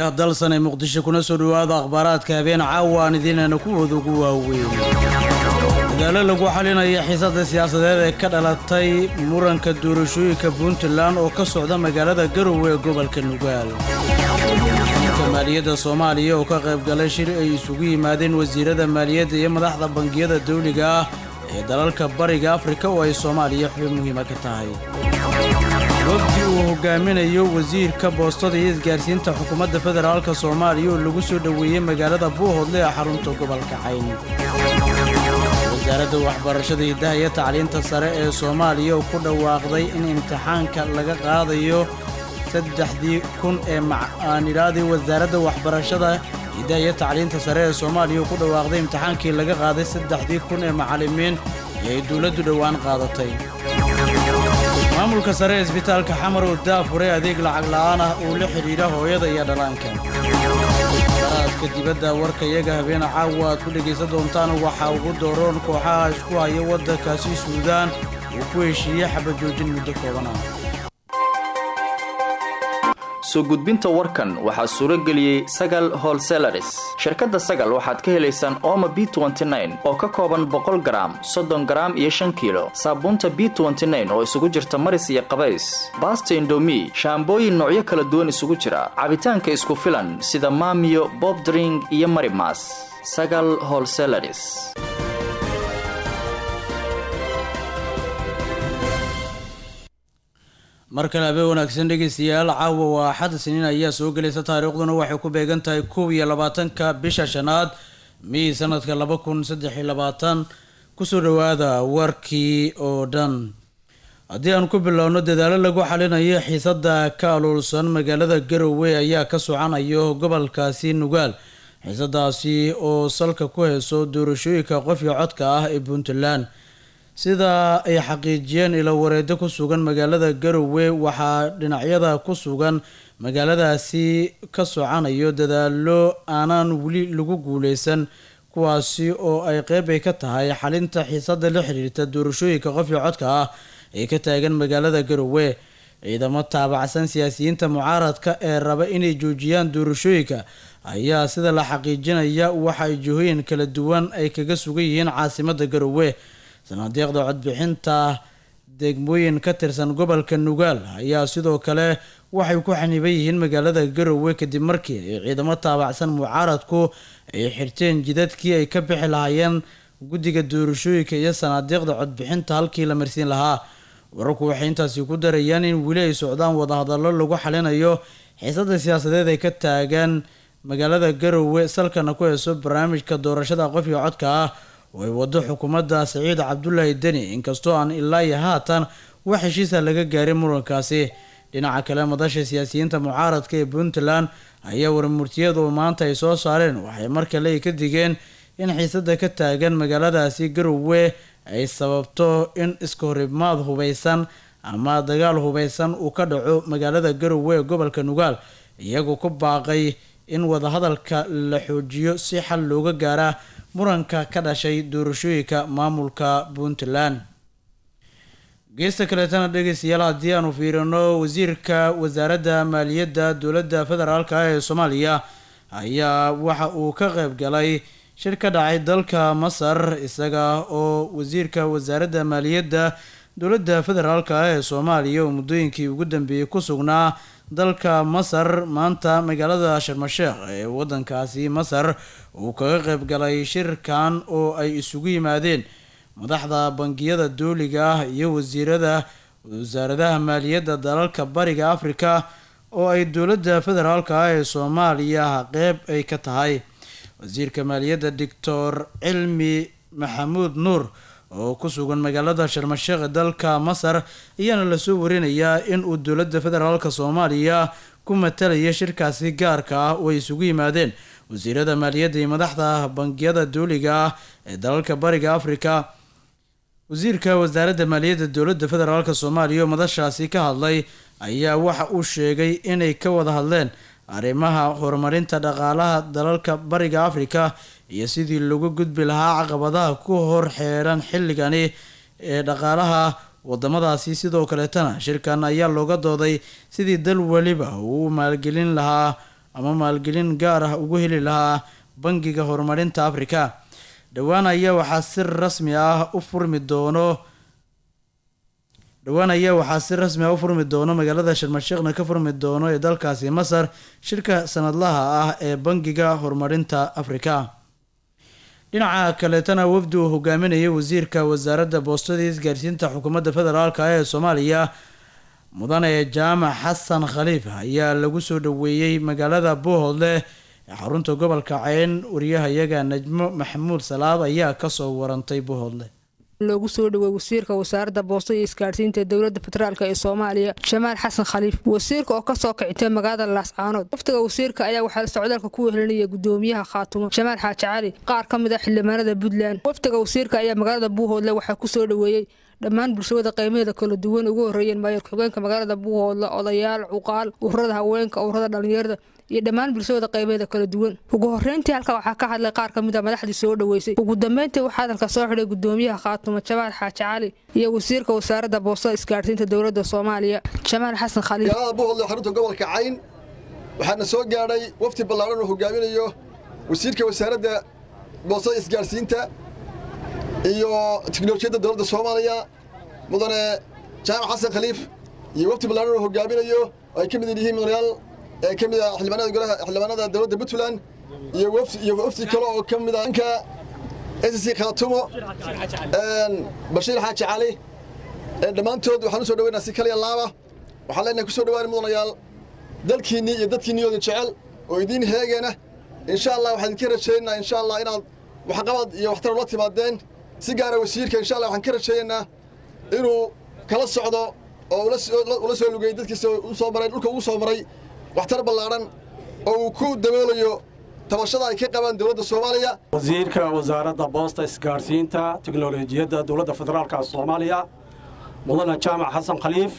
raadiyaha dalsan ee muqdisho kuna soo dhowaada akhbaaraadka habeen caawa aan idiinana kuwooda ugu waaweyn dadaalo lagu xalinaya xiisada siyaasadeed ee ka dhalatay muranka doorashooyinka puntland oo ka socda magaalada garowe ee gobolka nugaal ka maaliyadda soomaaliya oo ka qayb galay shir ay isugu yimaadeen wasiirada maaliyadda iyo madaxda bangiyada dawliga ah ee dalalka bariga afrika oo ay soomaaliya xubin muhiima ka tahay wafdi uu hogaaminayo wasiirka boostada iyo isgaarsiinta xukuumadda federaalka soomaaliya oo lagu soo dhoweeyey magaalada buuhoodle ee xarunta gobolka cayn wasaaradda waxbarashada hidaha iyo tacliinta sare ee soomaaliya oo ku dhawaaqday in imtixaanka laga qaadayo saddexdii kun ee macaanidhaadii wasaaradda waxbarashada hidaha iyo tacliinta sare ee soomaaliya oo ku dhawaaqday imtixaankii laga qaaday saddexdii kun ee macallimiin iyo ay dowladdu dhowaan qaadatay maamulka sare ee isbitaalka xamar oo daafuray adeeg lacag la'aan ah uu la xidhiidha hooyada iyo dhallaanka baraadka dibadda warka iyaga habeena caawa aad ku dhegaysan doontaan waxaa ugu dooroon kooxaha isku haya waddankaasi suudaan uu ku heshiiyey xabajoojin muddo kooban ah soo gudbinta warkan waxaa suuro geliyey sagal holselaris shirkadda sagal waxaad ka helaysaan ooma b oo ka kooban boqol garaam soddon garaam iyo shan kiilo saabuunta b oo isugu jirta maris iyo qabays baasta indomi shaambooyin noocyo kala duwan isugu jira cabitaanka isku filan sida maamiyo bobdring iyo marimas sagal holselaris mar kale habeen wanaagsan dhegaystayaal caawa waa axad siniin ayaa soo gelaysa taariikhduna waxay ku beegan tahay kow iyo labaatanka bisha shanaad mii sanadka laba kun saddex iyo labaatan kusoo dhowaada warkii oo dhan haddii aan ku bilowno dadaalo lagu xalinayo xiisada ka aluulsan magaalada garowe ayaa ka socanayo gobolkaasi nugaal xiisadaasi oo salka ku heyso doorashooyinka qofyo codka ah ee puntland sida ay xaqiijiyeen ilo wareedo ku sugan magaalada garowe waxaa dhinacyada ku sugan magaaladaasi ka socanayo dadaalo aanaan weli lagu guuleysan kuwaasi oo ay qeyb ay ka tahay xalinta xiisada la xiriirta doorashooyinka qofyo codka ah ee ka taagan magaalada garowe ciidamo taabacsan siyaasiyiinta mucaaradka ee raba inay joojiyaan doorashooyinka ayaa sida la xaqiijinaya waxa ay jihooyin kala duwan ay kaga sugan yihiin caasimada garowe sanaadeeqda codbixinta degmooyin ka tirsan gobolka nugaal ayaa sidoo kale waxay ku xaniban yihiin magaalada garowe kadib markii ay ciidamo taabacsan mucaaradku ay xirteen jidadkii ay ka bixi lahaayeen guddiga doorashooyinka iyo sanaadeeqda codbixinta halkii la marsiin lahaa wararku waxay intaasi ku darayaan in weli ay socdaan wadahadallo lagu xalinayo xiisada siyaasadeed ay ka taagan magaalada garowe salkana ku heyso barnaamijka doorashada qofka codka ah oo ay wado xukuumadda saciid cabdulaahi deni inkastoo aan ilaa iyo haatan wax heshiisa laga gaarin murankaasi dhinaca kale madasha siyaasiyiinta mucaaradka ee puntland ayaa warmurtiyadu maanta ay soo saareen waxay mar kale ay ka digeen in xiisada ka taagan magaaladaasi garowe ay sababto in iska horimaad hubeysan ama dagaal hubeysan uu ka dhaco magaalada garowe ee gobolka nugaal iyagoo ku baaqay in wadahadalka la xoojiyo si xal looga gaara muranka ka dhashay doorashooyinka maamulka puntland geesta kaleetana dhegeystayaal haddii aanu fiirino wasiirka wasaaradda maaliyadda dowladda federaalk ah ee soomaaliya ayaa waxa uu ka qayb galay shir ka dhacay dalka masar isaga oo wasiirka wasaaradda maaliyadda dowladda federaalk ah ee soomaaliya oo muddooyinkii ugu dambeeyey ku sugnaa dalka masar maanta magaalada sharmasheekh ee wadankaasi masar uu kaga qayb galay shirkan oo ay isugu yimaadeen madaxda bangiyada dooliga ah iyo wasiirada wasaaradaha maaliyadda dalalka bariga afrika oo ay dowladda federaalk ah ee soomaaliya qeyb ay ka tahay wasiirka maaliyadda doctor cilmi maxamuud nuur oo ku sugan magaalada sharmasheekh ee dalka masar ayaana lasoo warinayaa in uu dowladda federaalk soomaaliya ku matalaya shirkaasi gaarka ah oo ay isugu yimaadeen wasiirada maaliyadda iyo madaxda bangiyada dooliga ah ee dalalka bariga afrika wasiirka wasaaradda maaliyadda dowladda federaalk soomaaliya oo madashaasi ka hadlay ayaa waxa uu sheegay inay ka wada hadleen arrimaha horumarinta dhaqaalaha dalalka bariga afrika iyo sidii lagu gudbi lahaa caqabadaha ku hor xeeran xilligani ee dhaqaalaha wadamadaasi sidoo kaleetana shirkan ayaa looga dooday sidii dal weliba uu maalgelin lahaa ama maalgelin gaar ah ugu heli lahaa bangiga horumarinta afrika dhowaan ayaa waxaa si rasmi ah u furmi doono dhowaan ayaa waxaa si rasmi ah u furmi doono magaalada sharmasheekhna ka furmi doono ee dalkaasi masar shirka sanadlaha ah ee bangiga horumarinta afrika dhinaca kaleetana wafdi uu hogaaminayay wasiirka wasaaradda boostada iyo isgaarsiinta xukuumadda federaalk ee soomaaliya mudane jaamac xasan khaliif ayaa lagu soo dhaweeyey magaalada buuhoodle ee xarunta gobolka ceyn wariyahayaga najmo maxamuud salaad ayaa kasoo warantay buuhoodle loogu soo dhawey wasiirka wasaaradda boostada iyo isgaarsiinta dowladda federaalk ee soomaaliya jamaal xasan khaliif wasiirka oo kasoo kicitay magaalada laascaanood waftiga wasiirka ayaa waxaa socdaalka ku wehelinaya gudoomiyaha khaatumo jamaal xaaji cali qaar ka mid ah xildhibaanada puntland waftiga wasiirka ayaa magaalada buuhoodle waxaa kusoo dhaweeyey dhammaan bulshada qiimaheeda kala duwan ugu horreeyeen maayar xogeenka magaalada buuhoodle odayaal cuqaal ururada haweenka ururada dhallinyarada iyo dhammaan bulshada qaybeeda kala duwan ugu horreyntii halka waxaa ka hadlay qaar ka mid a madaxdii soo dhaweysay ugu dambeyntii waxaa hadalka soo xidhay gudoomiyaha khaatumo jamaal xaaji cali iyo wasiirka wasaaradda boostada isgaarsiinta dowladda soomaaliya jamaal xasan khaliif magaalada buuhoodle xarunta gobolka cayn waxaana soo gaadhay wafti ballaaran uu hogaaminayo wasiirka wasaaradda boostada isgaarsiinta iyo tiknolojiyadda dowladda soomaaliya mudane jaamac xasan khaliif iyo wafti ballaaran uu hogaaminayo oo ay ka mid yihiin mudanayaal ee ka mid ah xildhibaanada golaha xildhibaanada dowladda puntland iyo wafti iyo wafti kale oo ka mid ah ninka s c khaatumo bashiir xaaji cali dhammaantood waxaan u soo dhaweynaa si kaliya laaba waxaan leenahay ku soo dhawaani mudanayaal dalkiinnii iyo dadkiinniyooda jecel oo idiin heegeena insha allah waxaan idinka rajaynaynaa insha allah inaad waxqabad iyo waxtar ula timaadeen si gaara wasiirka insha allah waxaan ka rajaynaynaa inuu kala socdo oo ula soo lugayey dadkiisa usoo maray dhulka ugu soo maray waxtar ballaadhan oo uu ku daboolayo tabashada ay ka qabaan dowladda soomaaliya wasiirka wasaaradda boosta isgaarsiinta tiknolojiyadda dowladda federaalka soomaaliya mudane jaamac xasan khaliif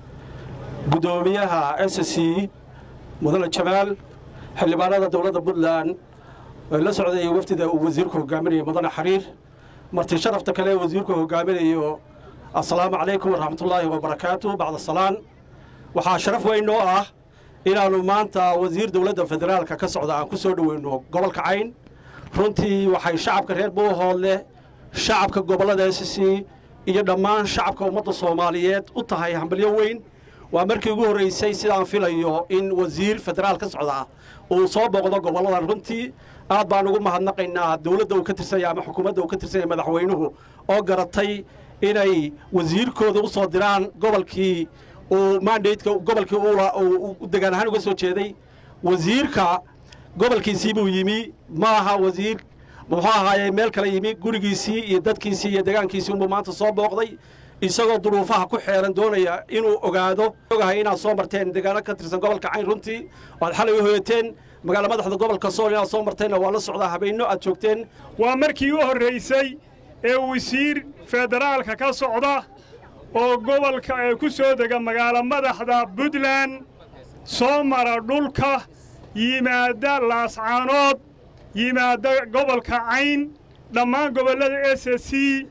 guddoomiyaha s c mudane jamaal xildhibaanada dowladda puntland la socday wafdida uu wasiirku hogaaminayo mudane xariir marti sharafta kale wasiirku hogaaminayo assalaamu calaykum waraxmatullaahi wabarakaatu bacda salaan waxaa sharaf weyn noo ah inaannu maanta wasiir dowladda federaalka ka socda aan ku soo dhoweyno gobolka cayn runtii waxay shacabka reer buuhoodle shacabka gobollada s c iyo dhammaan shacabka ummadda soomaaliyeed u tahay hambalyo weyn waa markii ugu horraysay sidaan filayo in wasiir federaal ka socda uu soo booqdo gobolladan runtii aad baan ugu mahadnaqaynaa dowladda uu ka tirsanya ama xukuumadda uu ka tirsanya madaxweynuhu oo garatay inay wasiirkooda u soo diraan gobolkii uu mandateka gobolkii u degaan ahaan uga soo jeeday wasiirka gobolkiisii buu yimi ma aha wasiir muxuu ahaaye meel kale yimi gurigiisii iyo dadkiisii iyo degaankiisii unbuu maanta soo booqday isagoo duruufaha ku xeeran doonaya inuu ogaado ogahay inaad soo marteen degaano ka tirsan gobolka cayn runtii waad xalay u hoyateen magaala madaxda gobolka sool inaad soo marteenna waa la socdaa habeenno aad joogteen waa markii u horraysay ee wasiir federaalka ka socda oo gobolka ee ku soo dega magaalo madaxda puntland soo mara dhulka yimaadda laascaanood yimaadda gobolka cayn dhammaan gobollada s c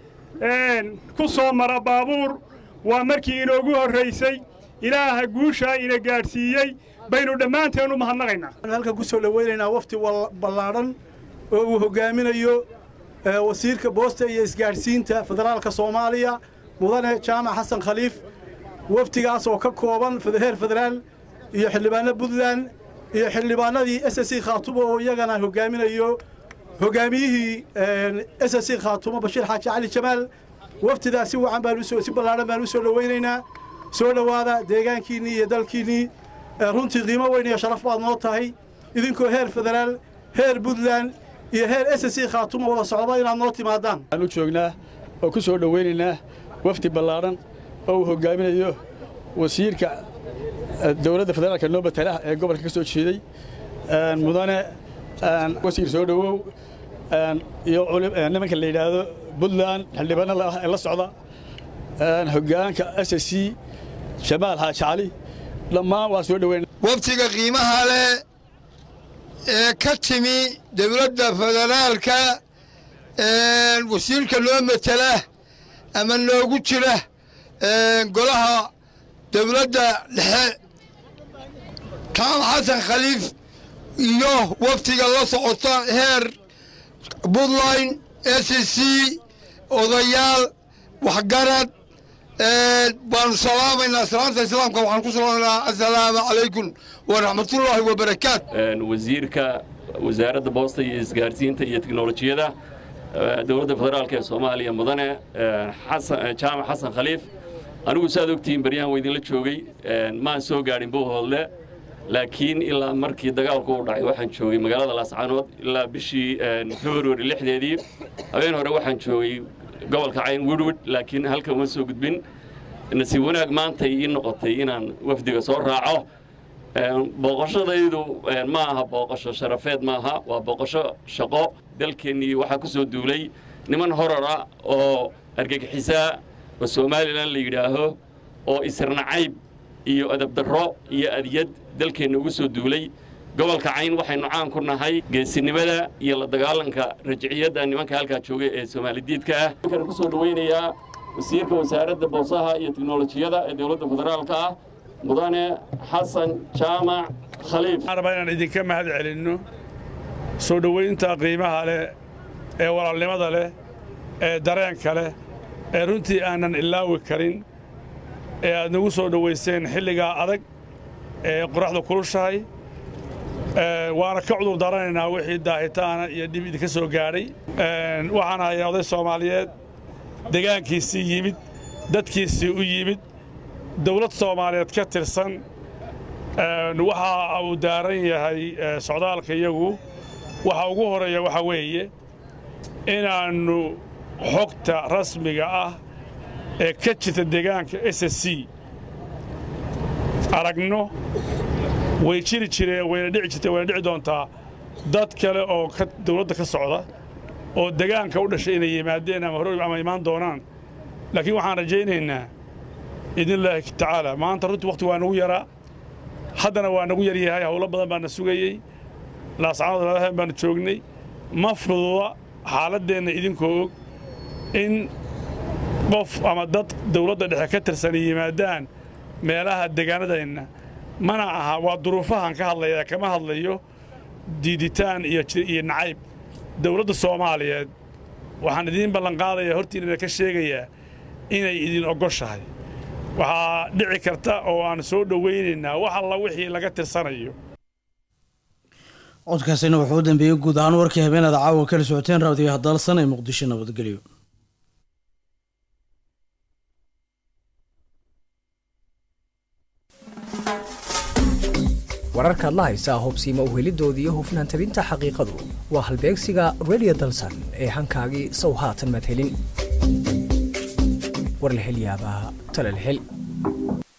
ku soo mara baabuur waa markii inoogu horraysay ilaaha guushaa ina gaadhsiiyey baynu dhammaanteen u mahadnaqaynaa halkan ku soo dhowaynaynaa wafti ballaadhan oo uu hogaaminayo wasiirka boosta iyo isgaadhsiinta federaalka soomaaliya mudane jaamac xasan khaliif waftigaas oo ka kooban heer federaal iyo xildhibaano puntland iyo xildhibaanadii s c khaatumo oo iyagana hogaaminayo hogaamiyihii s c khaatumo bashiir xaaji cali jamaal waftidaas si wacan baan si ballaadhan baan u soo dhowaynaynaa soo dhowaada deegaankiinnii iyo dalkiinnii runtii qiimo weyn iyo sharaf baad noo tahay idinkoo heer federaal heer puntland iyo heer s c khaatumo wada socdaba inaad noo timaadaan waxaan u joognaa oo ku soo dhowaynaynaa wafdi ballaadhan oo uu hogaaminayo wasiirka dowladda federaalka noo matalaha ee gobolka ka soo jeeday mudane wasiir soo dhowow iyo nimanka la yidhaahdo puntland xildhibaanada ah ee la socda hoggaanka s c jamaal xaaji cali dhammaan waa soo dhoweyna waftiga qiimaha leh ee ka timi dowladda federaalka wasiirka noo matela ama noogu jira golaha dowladda dhexe jaamac xasan khaliif iyo waftiga la socota heer puntland s c odayaal waxgarad baanu salaamaynaa salaanta islaamka waxaan ku salaamaynaa assalaamu calaykum waraxmatullaahi wabarakaat wasiirka wasaaradda boosta iyo isgaarsiinta iyo teknolojiyada dowladda federaalk ee soomaaliya mudane jaamac xasan khaliif anigu saaad ogtihiin baryahan waydinla joogay maan soo gaadhin buuhoodle laakiin ilaa markii dagaalku u dhacay waxaan joogay magaalada laascaanood ilaa bishii februari lixdeedii habeen hore waxaan joogay gobolka cayn wirwid laakiin halkan uma soo gudbin nasiib wanaag maantay ii noqotay inaan wafdiga soo raaco booqoshadaydu ma aha booqosho sharafeed maaha waa booqosho shaqo dalkeennii waxaa ku soo duulay niman horara oo argagixisaa oo somalilan la yidhaaho oo isirnacayb iyo adabdarro iyo adyad dalkeenna ugu soo duulay gobolka cayn waxaynu caan ku nahay geesinimada iyo la dagaalanka rajiciyadda nimanka halkaa jooga ee soomaalidiidka ah waxaan ku soo dhowaynayaa wasiirka wasaaradda boosaha iyo teknolojiyada ee dowladda federaalka ah mudane xasan jaamac khaliif waxaan rabaa inaan idinka mahad celinno soo dhowaynta qiimaha leh ee walaalnimada leh ee dareenka leh ee runtii aanan ilaawi karin ee aad nagu soo dhowayseen xilligaa adag ee qoraxdu kulushahay waana ka cudur daranaynaa wixii daahitaana iyo dhib idinka soo gaadhay waxaan ahay oday soomaaliyeed degaankiisii yimid dadkiisii u yimid dawlad soomaaliyeed ka tirsan waxa uu daaran yahay socdaalka iyagu waxa ugu horeeya waxaa weeye inaannu xogta rasmiga ah ee ka jirta deegaanka s s c aragno way jiri jireen wayna dhici jirtee wayna dhici doontaa dad kale oo dawladda ka socda oo degaanka u dhashay inay yimaadeen ama hore ama imaan doonaan laakiin waxaan rajaynaynaa idinlaahi tacaala maanta runtii wakhti waa nagu yaraa haddana waa nagu yaryahay howlo badan baana sugayey laascaanood labahan baanu joognay ma fududa xaaladdeenna idinkoo og in qof ama dad dawladda dhexe ka tirsan yimaadaan meelaha degaanadeenna mana aha waa duruufahan ka hadlaya kama hadlayo diiditaan iyo nacayb dawladda soomaaliyeed waxaan idiin ballanqaadayaa hortiinana ka sheegayaa inay idin ogoshahay waxaa dhici karta oo aan soo dhowaynaynaa wax alla wixii laga tirsanayo codkaasina wuxuu u dambeeyey guud ahaan warkii habeenada caawa kala socoteen raadiyo hadalsan ee muqdisho nabadgelyo wararkaad la haysaa hubsiima uhelidoodii iyo hufnaan tabinta xaqiiqadu waa halbeegsiga redio dalsan ee hankaagii sow haatan maad helin war la hel yaabaa tale la hel